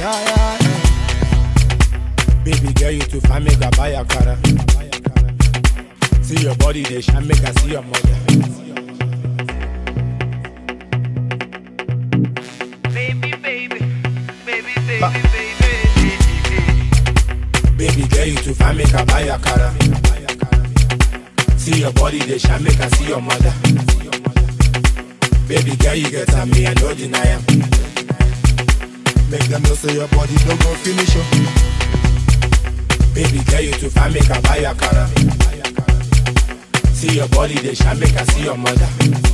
yeah, yeah, yeah. Baby girl, you too fine, make a buy a car. See your body, they shine, make I see your mother. Baby, baby, baby, baby, Ba- baby, Baby girl, you too fine, make a buy a car. See your body, they shine, make I see your mother. Baby girl, you get on me, I no deny am. Make them know say your body don't go finish you. Baby girl, you too fine, make a buy a car. See your body, they shine, make I see your mother.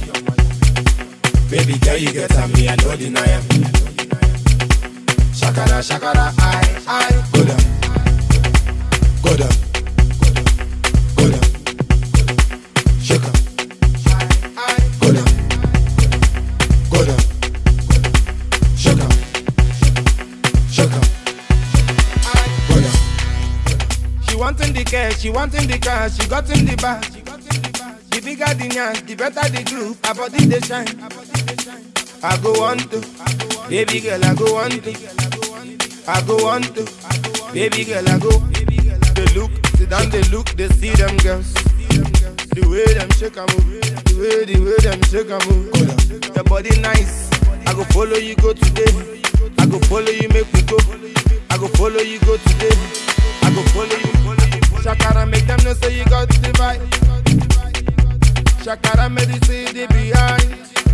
Baby girl, you get on me, I no deny am. Shakara, shakara, I, I, go down, go down, go down, shake up, go down, go down, shake up, shake up, go down. She wanting the cash, she wanting the cash, she got in the bag. The bigger the nyash, the better the groove, her body they shine. I go on to, baby girl, I go on to, I go on to, baby girl, I go. They look, sit down, they look, they see them girls. The way them shake and move, the way, the way them shake and move. Your body nice, I go follow you go today. I go follow you, make we go. I go follow you go today. I go follow you. Shakara make them know say you got the vibe. Shakara make you see the behind.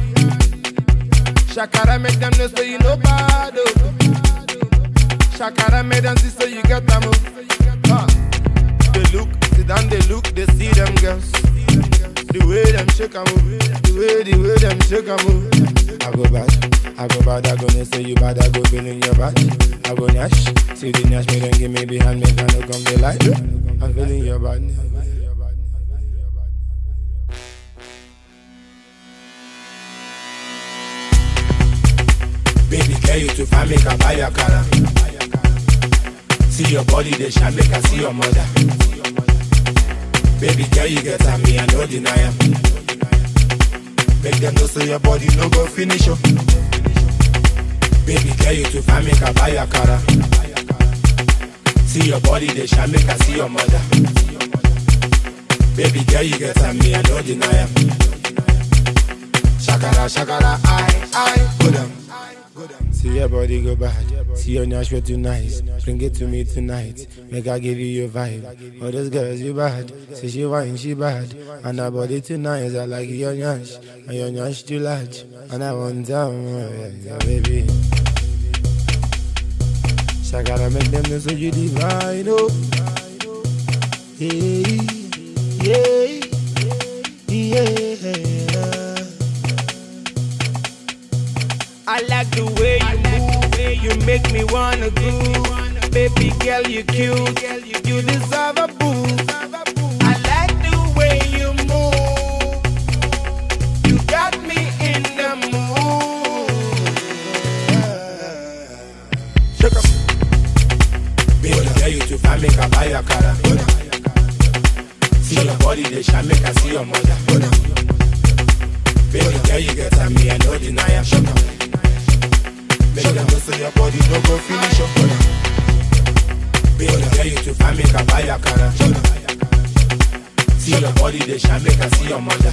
Shakara make them know say you know bad. oh. Shakara make them see so you get them. oh. Huh. They look, sit down, they look, they see them girls. The way them shake and move, the way, the way them shake and move. I go bad, I go bad, I go ne say you bad, I go feeling your bad. I go nash, see the nash, me then give me behind, make I no come the light. I'm feeling your bad. Baby girl, you too fine, make I buy your car. See your body, they shine, make I see your mother. Baby girl, you get on me, I no deny am. Make them know say your body no go finish you. Baby girl, you too fine, make I buy your car. See your body, they shine, make I see your mother. Baby girl, you get on me, I no deny am. Shakara, shakara, I, I, go down. See your body go bad. See your nash way too nice. Bring it to me tonight. Make I give you your vibe. All those girls you bad. Say she wine, she bad. And her body too nice. I like your nash. And your nash too large. And I want down, yeah, yeah, baby. Shakara make them know so you divine, oh. Hey, yeah, yeah. I like the way you move, you make me wanna groove. Baby girl, you cute, you deserve a boo. I like the way you move, you got me in the mood. Shake up. Baby girl, you too fine, make I buy your car. See your body, they shine, make I see your mother. Baby girl, you get on me, I no deny am. Shut up. Make them know say your body no go finish up. Baby girl, you too fine, make I buy your car. See your body, they shine, make I see your mother.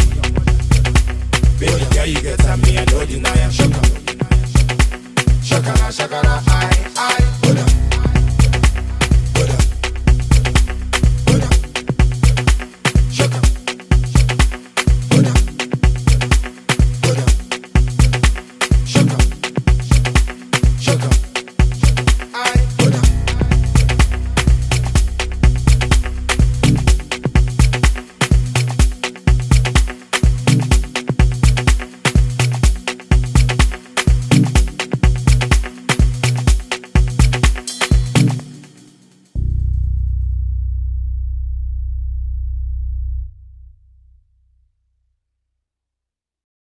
Baby girl, you get on me, I no deny am. Shut up. Shakara, shakara, I, I.